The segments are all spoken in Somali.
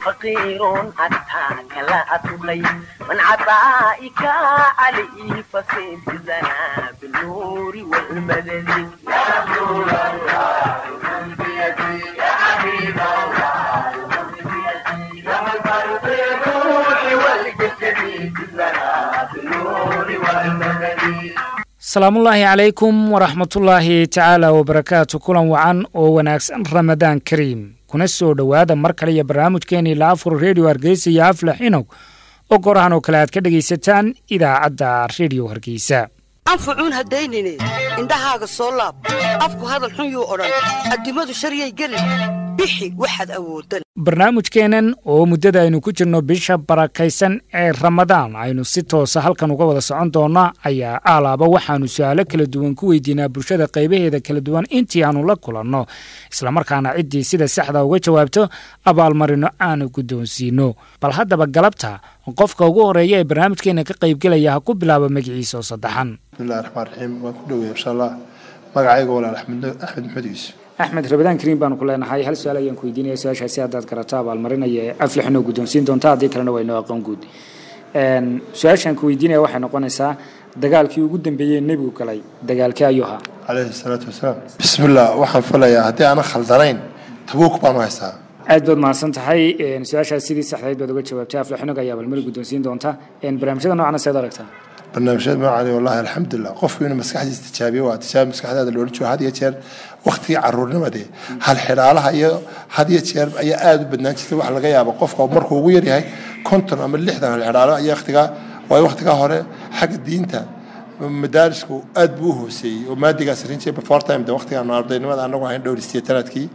فقير أتاك لا أطلي من عطائك علي فصيد زنا بالنور والمدد يا رسول الله من بيدي يا حبيب الله من بيدي يا من بالروح والجسد زنا بالنور والمدد asalaamullaahi calaykum waraxmatullaahi tacaala wabarakaatu kulan wacan oo wanaagsan ramadaan kariim kuna soo dhowaada mar kale iyo barnaamijkeenii laafur redio hargeysa iyo aflax inog oo gorahan oo kale aad ka dhegaysataan idaacadda redio hargeysa anfacuun haddaynine indhahaaga soo laab afku hadal xun yuu odhan addimadu sharyay gelin bixi waxaad awooddan barnaamijkeennan oo muddada aynu ku jirno bisha barakaysan ee ramadaan aynu si toosa halkan uga wada socon doonna ayaa aalaaba waxaannu su'aalo kala duwan ku weydiinaa bulshada qaybaheeda kala duwan intii aannu la kulanno islamarkaana ciddii sida saxda uga jawaabto abaalmarino aanu guddoonsiinno bal haddaba galabta qofka ugu horeeya ee barnaamijkeenna ka qaybgelaya ha ku bilaabo magaciisa oo saddexan bismillahi raxmaan raxiim waan ku dhowaya insha allah magacayga walaal axmed axmed maxmed yuusuf axmed rabadaan kariim baanu ku leenahay hal su-aal ayaan ku weydiinaya su-aashaasi haddaad garato abaalmarinaya ee aflixinoo guddoonsiin doonta haddii kalena waa inoo aqoon guud su-aashaan ku weydiinaya waxay noqonaysaa dagaalkii ugu dambeeyey nebigu galay dagaalkii ayuu ahaa calayhi salaatu wasalaam bismillah waxaan filayaa haddii aanan khaldanayn tabuuk baanu haystaa aad baad mahadsan tahay su-aashaas sidii saxdayd baad uga jawaabtay aflixinoga ayaa abaalmarin guddoonsiin doonta barnaamijyada noocan seed aragtaa barnaamijyada noocani wallahi alxamdulilah qofku inuu maskaxdiisa tijaabiyo waa tijaabi maskaxdaada loola joogo had iyo jeer waktigii caruurnimadii hal xidhaalaha iyo had iyo jeer ayaa aada u badnaan jirtay waxa laga yaaba qofka markuu ugu yaryahay konton ama lixdan hal xidhaalo ayaa waktigaa waayo waktigaa hore xagga diinta madaarisku aad buu u hooseeyey oo maadigaas rin jiray before time de waktigaan ardaynimada anagu ahayn dhowr sideetanaadkii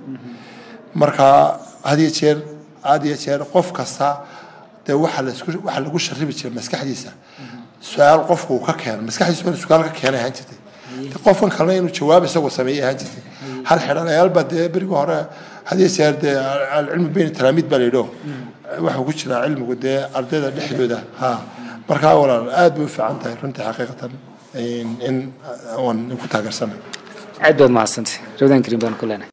marka had iyo jeer had iyo jeer qof kasta dee waxa laisku waxa lagu sharibi jiray maskaxdiisa su-aal qofku uu ka keeno maskaxdiisu inuu su-aal ka keenay ahaan jirtay qofkan kalena inuu jawaab isagoo sameeyay ahaan jirtay hal xidhanayaal baa dee berigi hore hadiyo jeer dee alcilmu bayna talaamiid baa layidho waxuu ku jiraa cilmigu dee ardayda dhexdooda ha markaa walaal aad bay u fiican tahay runtii xaqiiqatan in waan ku taageersanay aad baad mahadsantay rabadaan kariim baan ku leenahay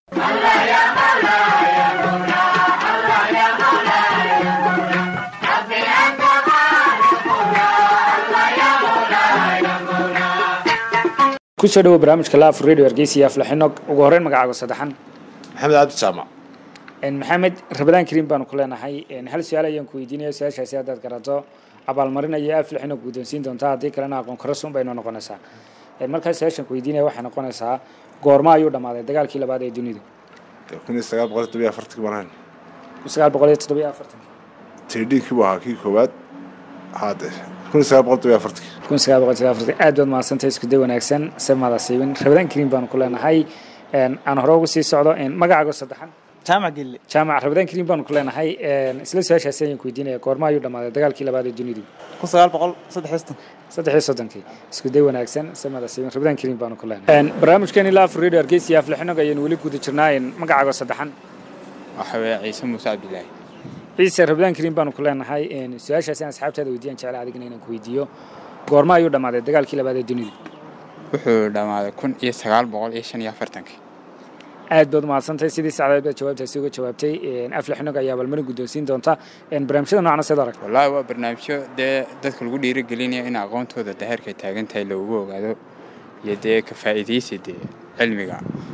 kusoo dhawo barnaamijka laaf radio hargeysa iyo aflaxinog ugu horreyn magacaago saddexan maxamed cabdi jaamac maxamed rabadaan kariim baanu ku leenahay hal su-aal ayaan ku weydiinaya su-aashaasi haddaad garato abaalmarinaya aflaxinog guddoonsiin doontaa haddii kalena aqoon karasun baynu noqonaysaa markaa su-aashaan ku weydiinaya waxay noqonaysaa goorma ayuu dhammaaday dagaalkii labaad ee dunidu kun iyo sagaal boqol toddobiyo afartankii baan ahayn kun sagaal boqol iyo toddobiyo afartan tirdhiinkii buu ahaa kii koowaad haade kun iyo sagaal boqol toddobiyo afartankii kun sagaal boqol toddobiyo afartan aad baad mahadsantahay isku day wanaagsan semada siibin rabadaan kariim baanu ku leenahay aan hore ugu sii socdo magacaago saddexan jaamac gelle jaamac rabadaan kariim baanu ku leenahay isla su-aashaasi ayaan ku weydiinaya goorma ayuu dhammaaday dagaalkii labaad ee dunidu kun sagaal boqol saddex iyo soddon saddex iyo soddonkii isku day wanaagsan samada siibin rabadaan kariim baanu ku leenahay barnaamijkeeni laaf radio hargeysa iyo aflixinoog ayaynu weli guda jirnaa magacaago saddexan waxa weeye ciise muuse cabdilaahi ciise rabadaan kariim baanu ku leenahay su-aashaasi aan asxaabtaada weydiiyaan jecla adigna inaan ku weydiiyo goorma ayuu dhammaaday dagaalkii labaad ee dunidu wuxuu dhammaaday kun iyo sagaal boqol iyo shan iyo afartankii aad baad mahadsantahay sidii sacdeed baad jawaabtaasi uga jawaabtay aflixnog ayaa abaalmarin guddoonsiin doonta barnaamijyada noocna seed arag wallaahi waa barnaamijyo dee dadka lagu dhiirigelinaya in aqoontooda daheerkay taagan tahay loogu ogaado iyo dee ka faa'iidaysi dee cilmiga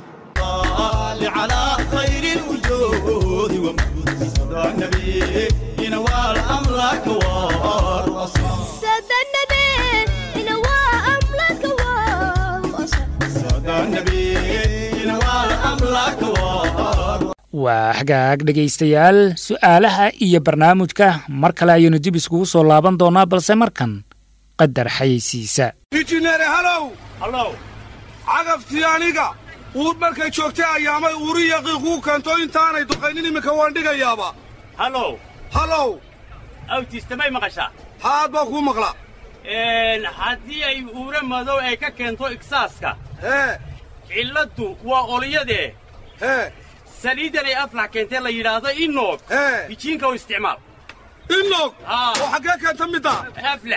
على خير الوجود ومجود صدى النبي ينوال أمرك والأصل صدى النبي ينوال أمرك والأصل صدى النبي ينوال أمرك والأصل waa hagaag dhegaystayaal su'aalaha iyo barnaamijka mar kale ayaynu dib iskugu soo laaban doonaa balse markan qadar xayeysiisa injineere halow hallow cagaftii aniga uur markay joogtay ayaamay uuri yaqiiq kuu keento intaanay duqaynin iminka waan dhigayaaba hallow hallow awtiistamay maqashaa haad baa kuu maqla haddii ay uura madow ay ka keento igsaaska hee cilladdu waa olyadee hee saliidan ay aflax keentee la yidhaahdo inoog hee bijiinka u isticmaal inog oo xaggee keenta midda aflax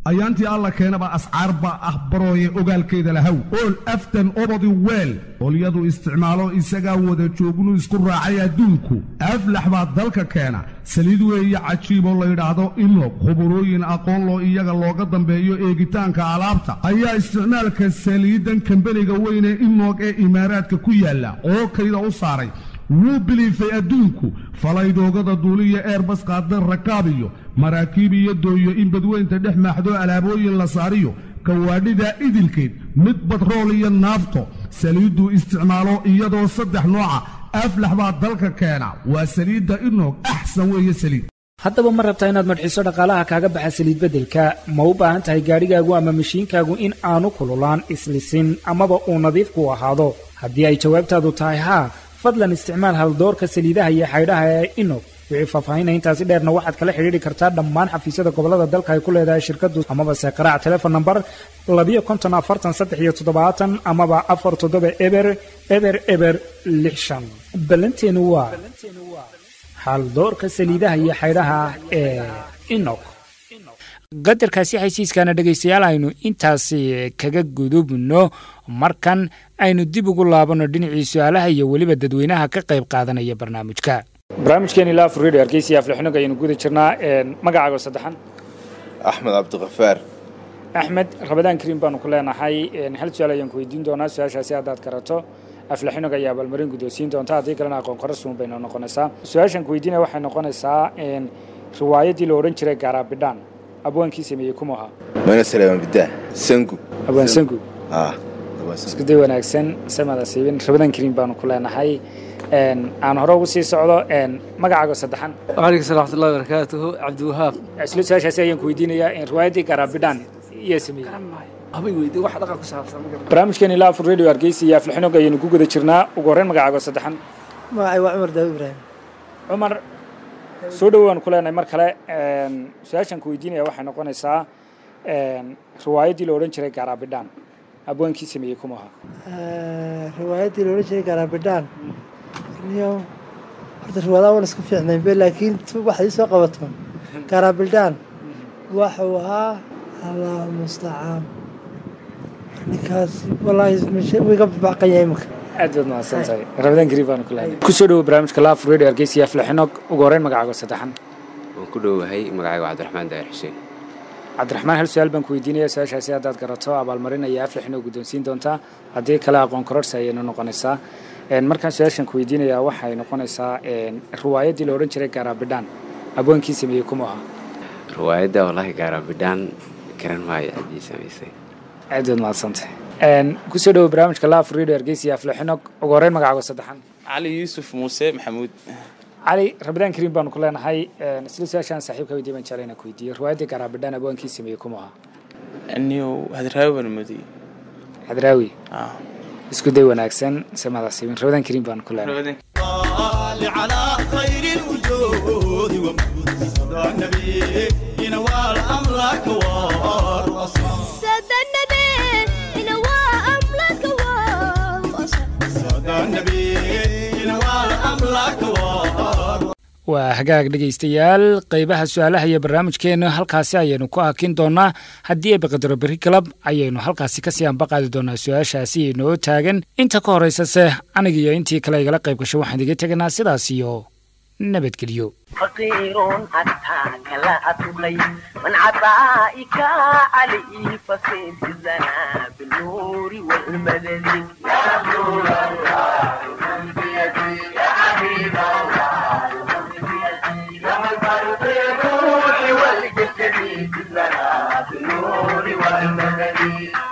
ayaantii alla keenaba ascaarba ah barooye ogaalkeeda lahaw ool aftan obadi weel olyadu isticmaalo isagaa wada joognu isku raacay adduunku aflax baa dalka keena saliid weeye cajiiboo layidhaahdo inog khuburooyin aqoon loo iyaga looga dambeeyo eegitaanka alaabta ayaa isticmaalka saliidan kambeniga weyne inog ee imaaraadka ku yaalla oo kayda u saaray wuu biliifay adduunku falaydoogada duuliya eerbas qaada rakaab iyo maraakiib iyo dooyo in badweynta dhex maaxdo alaabooyin la saariyo kawaadhida idilkeed mid badrool iyo naafto saliidduu isticmaalo iyadoo saddex nooca aflax baa dalka keena waa saliidda inog axsan weeye saliid haddaba ma rabtaa inaad madxiso dhaqaalaha kaaga baxa saliid beddelka ma u baahan tahay gaadhigaagu ama mashiinkaagu in aanu kululaan islisin amaba uu nadiif ku ahaado haddii ay jawaabtaadu tahay haa fadlan isticmaal haldoorka saliidaha iyo xaydhaha ee inog wixii faahfaahinaya intaasi dheerna waxaad kala xidhiidhi kartaa dhammaan xafiisyada gobollada dalka ay ku leedahay shirkaddu amaba se qaraac telefon namber labiyo konton afartan saddex iyo toddobaatan amaba afar toddoba eber eber eber lix shan ballanteenu waa haldoorka saliidaha iyo xaydhaha ee inog qadarkaasi xaysiiskaana dhegaystayaal aynu intaasi kaga gudubno markan aynu dib ugu laabanno dhinacii su-aalaha iyo weliba dadweynaha ka qayb qaadanaya barnaamijka barnaamijkeeni laaf radio hargeysa aflixnog ayaynu guda jirnaa magacaago saddexan axmed cabdikafaar axmed rabadaan kariim baanu ku leenahay hal su-aal ayaan ku weydiin doonaa su-aashaasi haddaad karato aflixnog ayaa abaalmarin guddoonsiin doonta haddii kalena aqoon korasuun baynu noqonaysaa su-aashaan ku weydiinaya waxay noqonaysaa riwaayaddii la odhan jiray gaaraabidhaan abwaankii sameeyey kuma ahaa mana salaaman bidaa sangu abwaan sangu ah isku day wanaagsan samada siibin rabadaan kariim baanu ku leenahay aan hore ugu sii socdo magacaago saddexan waalaikum salam waxmatullahi barakaatuhu cabdiwahaab isla su-aashaasi ayaan ku weydiinayaa riwaayaddii gaaraabidhaan iyo sameeyey habay weydi wax dhaqan ku saabsan barnaamijkeeni laafur radio hargeysa iyo aflixnog ayaynu ku guda jirnaa ugu horreyn magacaago saddexan magacay waa cumar daawi ibraahim cumar soo dhowaan ku leenahay mar kale su-aashaan ku weydiinaya waxay noqonaysaa riwaayaddii la odhan jiray gaaraabidhaan abwaankii sameeyey kuma ahaa riwaayaddii la odhan jiray gaaraabidhaan iyo horta riwaadaha waan isku fiicnayn be laakiin waxaad ii soo qabato gaaraabidhaan waxuu ahaa allah mustacaan ninkaas wallaahi wiga baqan yahay imika aad baad mahadsan tahay rabadaan gariib baanu ku leenahay kusoo dhowo barnaamijka laaf radio hargeysa iyo aflixnog ugu horreyn magacaago saddexan waan ku dhowahay magacayga cabdiraxmaan daahir xuseen cabdiraxmaan hal su-aal baan ku weydiinaya su-aashaasi haddaad garato abaalmarin ayaa aflixnog guddoonsiin doontaa haddii kale aqoon kororsi ayaynu noqonaysaa markaan su-aashan ku weydiinayaa waxay noqonaysaa riwaayaddii la odhan jiray gaaraabidhaan abwaankii sameeyey kuma ahaa riwaayadda wallaahi gaaraabidhaan garan maayo ciddii samaysay aad baad mahadsantahay kusoo dhowo barnaamijka laaf radio hargeysa iyo aflixnog ugu horreyn magacaago saddexan cali yuusuf muuse maxamuud cali rabadaan kariim baanu ku leenahay isla su-aashaan saaxiibka weydii baan jeclay inaan ku weydiiyo riwaayaddii gaaraabidhaan abwaankii sameeyey kuma ahaa niyow hadraawi baan moodiyey hadraawi isku day wanaagsan samadaasiibin rabadaan kariim baanu ku leenahay على خير الوجود ومقصد النبي ينوال أمرك والأصل سادة النبي ينوى أملك والأصل صدى النبي ينوال أمرك والأصل waa hagaag dhegaystayaal qaybaha su-aalaha iyo barnaamijkeena halkaasi ayaynu ku hakin doonaa haddii eebaqadaro beri galab ayaynu halkaasi kasii ambaqaadi doonaa su-aashaasi inoo taagan inta ka horaysase aniga iyo intii kale igala qayb gasho waxaan idiga teganaa sidaas iyo nabadgelyo فقير أتاك لا أتولي من عطائك علي فصيد الزنا بالنور والمدد يا نور الله من بيدي يا حبيب الله من بيدي لما الفرق الروح والجسد الزنا بالنور والمدد